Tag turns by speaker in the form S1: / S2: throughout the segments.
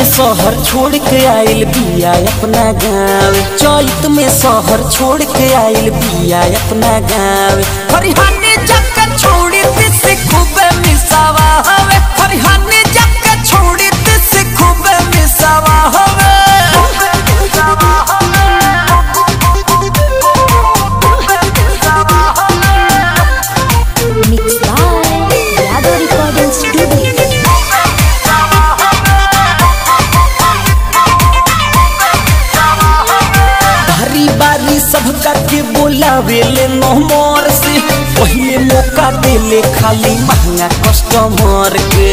S1: शहर छोड़ के आइल बिया अपना गाँव चैत में शहर छोड़ के आइल बिया अपना गाँव हरिहानी जग छोड़ी से खूब मिसावा हवे हरिहानी जग छोड़ी से खूब मिसावा हवे
S2: Mixed by Yado Recording Studio.
S1: भारी बारी सबका के बोलावेले नहमर से पहिले मौका देले खाली महंगा कस्टमर के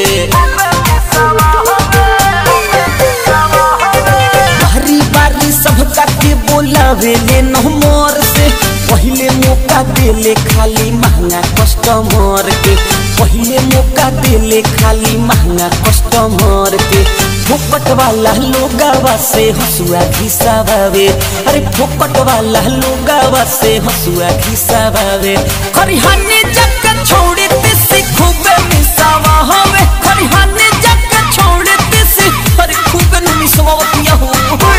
S1: भारी बारी सबका के बोलावेले नहमर से पहिले मौका देले खाली महंगा कस्टमर के पहिले मौका देले खाली महंगा कस्टमर के फोकट वाला लोगावा से हसुआ घिसावे अरे फोकट वाला लोगावा से हसुआ घिसावे खरिहाने जग छोड़े से खूब मिसावा हवे खरिहाने जग छोड़े से अरे खूब मिसावा पिया हो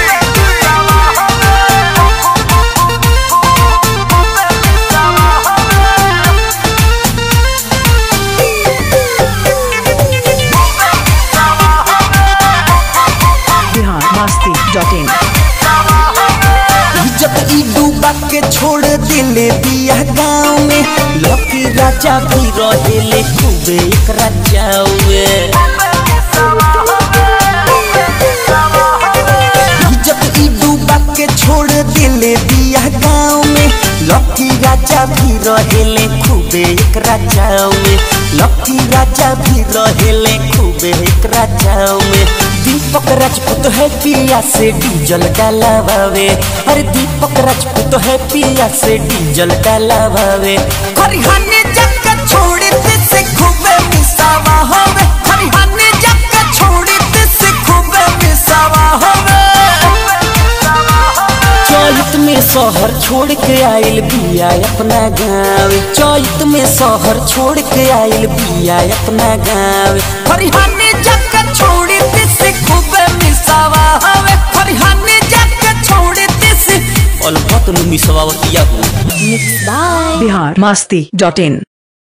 S3: बिहार मस्ती डॉट इन
S1: जब ई डूबा के छोड़ दिले बिया गाँव में लकी राजा भी रहेले खूबे एक राजावे जब ई डूबा के छोड़ दिले बिया गाँव में लकी राजा भी रहेले खूबे एक राजावे लकी राजा भी रहेले खूबे एक राजावे दीपक राजपूत है पिया से डीजल डालावे अरे दीपक राजपूत है पिया से डीजल डालावे खरिहाने जग छोड़े से खूबे मिसावा होवे खरिहाने जग छोड़े से खूबे मिसावा होवे चैत में शहर छोड़ के आइल बिया अपना गाँव चैत में शहर छोड़ के आइल बिया अपना गाँव हरिहाने जग छोड़ी से खूब मिसावा हवे हरिहाने जग छोड़ी से अलबत नु मिसावा किया हो
S2: Mixed by
S3: Bihar Masti dot in